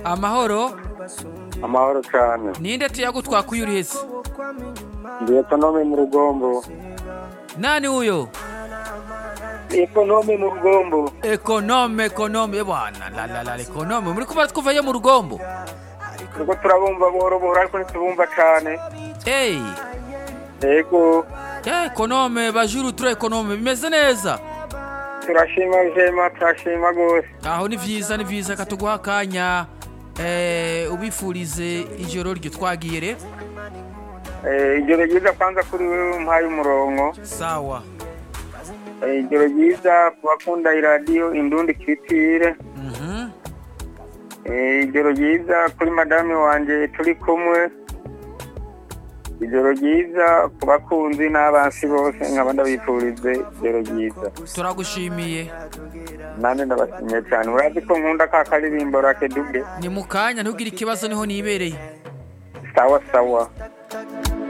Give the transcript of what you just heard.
amahoro amahoro cyane ninde tuyagutwakuye uri hese ndi ekonome mu rugombo nani huyo ekonome mu rugombo ekonome ekonome bwana la la la ekonome muri kuba twuvayo mu rugombo nuko turabumva buhoro buhoro ariko ntitubumva cyane hey yego ya ekonome bajuru tura ekonome bimeze neza turashima jema turashima rwose aho ni vyiza ni vyiza katuguha akanya eh, ubifurize ijoro ryo twagiye re Eh, ijoro ryiza kwanza kuri wewe umpaye umurongo sawa Eh, ijoro ryiza ku bakunda iradiyo indundi kitire mhm Eh, ijoro ryiza kuri madame wanje turi kumwe ijoro ryiza ku bakunzi n'abansi bose nkaba ndabifurize ijoro ryiza turagushimiye nanjye ndabashimiye cyane urazi ko nkunda ka karirimbo rakeduge ni mu kanya ntugire ikibazo niho nibereye sawa sawa